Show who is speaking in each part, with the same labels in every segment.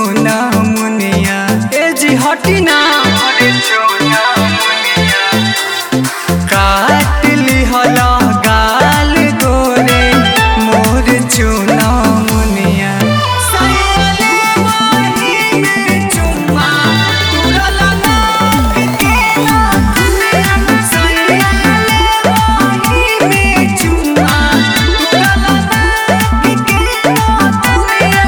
Speaker 1: चोना मुनिया ए जी हटी ना अरे चोना मुनिया काट लिहल गाल गोरे मोर चोना मुनिया सैले वही में चुम्मा तुरल ना केला दुनिया सैले वही में चुम्मा तुरल ना केला दुनिया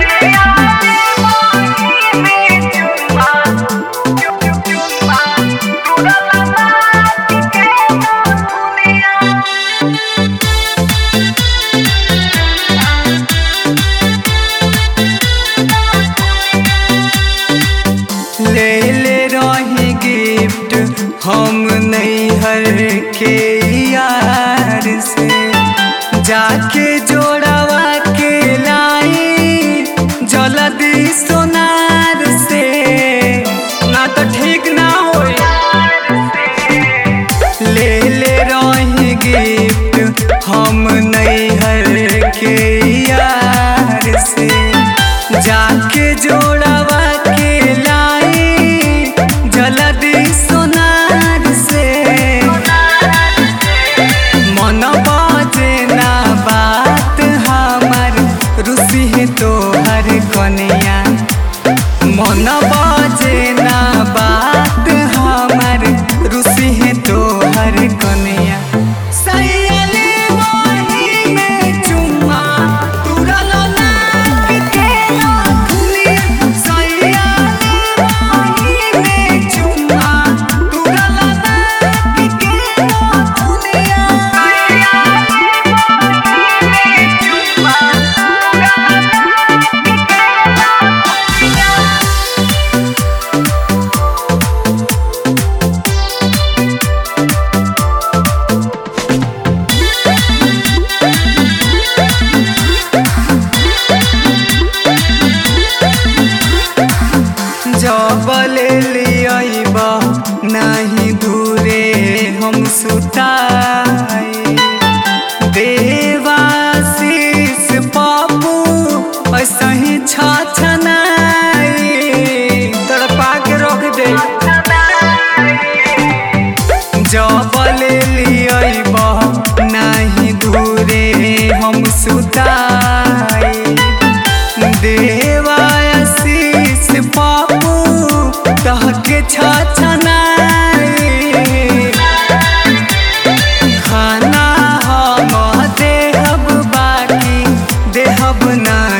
Speaker 1: सैले वही में चुम्मा चुम्मा तुरल ना केला दुनिया ले ले रही गिफ्ट हम नैहर के यार से जाके जोड़वा के लाई जल्दी सोनार से ना तो ठीक ना होई ले ले रही गिफ्ट हम नैहर के यार से जाके जोड़वा के लाई जल्दी सोनार से मन बाजे ना बात हमार रुसी तोहर कनिया मन बाजे ना बात हमार रुसी तोहर कनिया सैले वही में चुम्मा तुरल ना केला दुनिया सैले वही में चुम्मा तुरल ना केला दुनिया सैले वही में चुम्मा तुरल ना केला दुनिया जबले लियाइबा नाही दूरे हम सुताई देवाशीष पापू ऐसा ही छछनाई तड़पा के रख दे जबले लियाइबा नाही दूरे हम सुताई देवाशीष पापू तहके छछनाई खाना हम देहब बाकी देहब नहीं